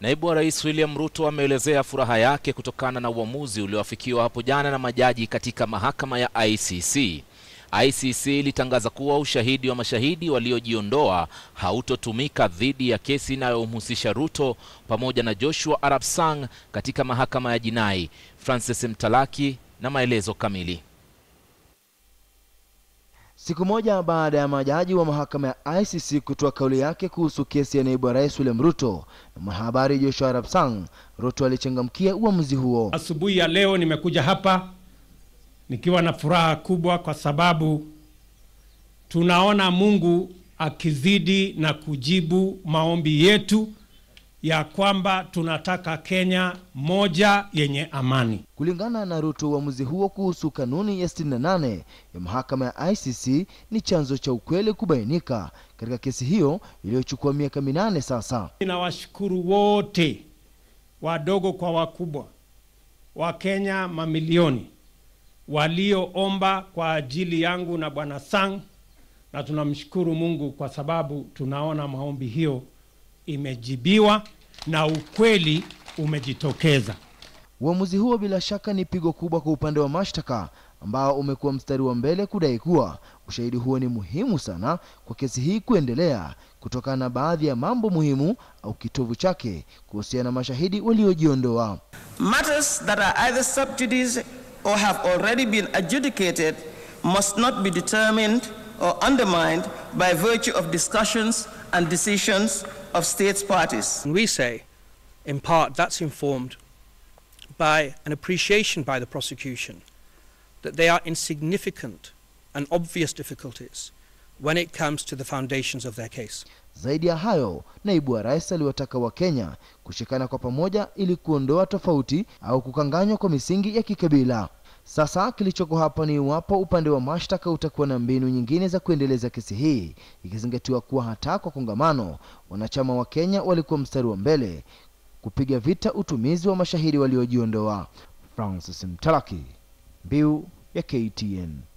Naibu wa Rais William Ruto ameelezea furaha yake kutokana na uamuzi ulioafikiwa hapo jana na majaji katika mahakama ya ICC. ICC ilitangaza kuwa ushahidi wa mashahidi waliojiondoa hautotumika dhidi ya kesi inayomhusisha Ruto pamoja na Joshua Arap Sang katika mahakama ya jinai. Francis Mtalaki na maelezo kamili. Siku moja baada ya majaji wa mahakama ya ICC kutoa kauli yake kuhusu kesi ya naibu wa rais William Ruto na mwanahabari Joshua Arap Sang, Ruto alichangamkia uamuzi huo. Asubuhi ya leo nimekuja hapa nikiwa na furaha kubwa, kwa sababu tunaona Mungu akizidi na kujibu maombi yetu ya kwamba tunataka Kenya moja yenye amani. Kulingana na Ruto, uamuzi huo kuhusu kanuni ya 68 ya mahakama ya ICC ni chanzo cha ukweli kubainika katika kesi hiyo iliyochukua miaka minane sasa. Ninawashukuru wote wadogo kwa wakubwa wa Kenya mamilioni walioomba kwa ajili yangu na Bwana Sang, na tunamshukuru Mungu kwa sababu tunaona maombi hiyo imejibiwa na ukweli umejitokeza. Uamuzi huo bila shaka ni pigo kubwa kwa upande wa mashtaka ambao umekuwa mstari wa mbele kudai kuwa ushahidi huo ni muhimu sana kwa kesi hii kuendelea kutokana na baadhi ya mambo muhimu au kitovu chake kuhusiana na mashahidi waliojiondoa. Matters that are either sub judice or have already been adjudicated must not be determined or undermined by virtue of discussions and decisions of states parties. And we say, in part, that's informed by an appreciation by the prosecution that they are insignificant and obvious difficulties when it comes to the foundations of their case. Zaidi ya hayo, naibu wa rais aliwataka Wakenya kushikana kwa pamoja ili kuondoa tofauti au kukanganywa kwa misingi ya kikabila. Sasa kilichoko hapa ni iwapo upande wa mashtaka utakuwa na mbinu nyingine za kuendeleza kesi hii, ikizingatiwa kuwa hata kwa kongamano wanachama wa Kenya walikuwa mstari wa mbele kupiga vita utumizi wa mashahidi waliojiondoa. Francis Mtalaki, Mbiu ya KTN.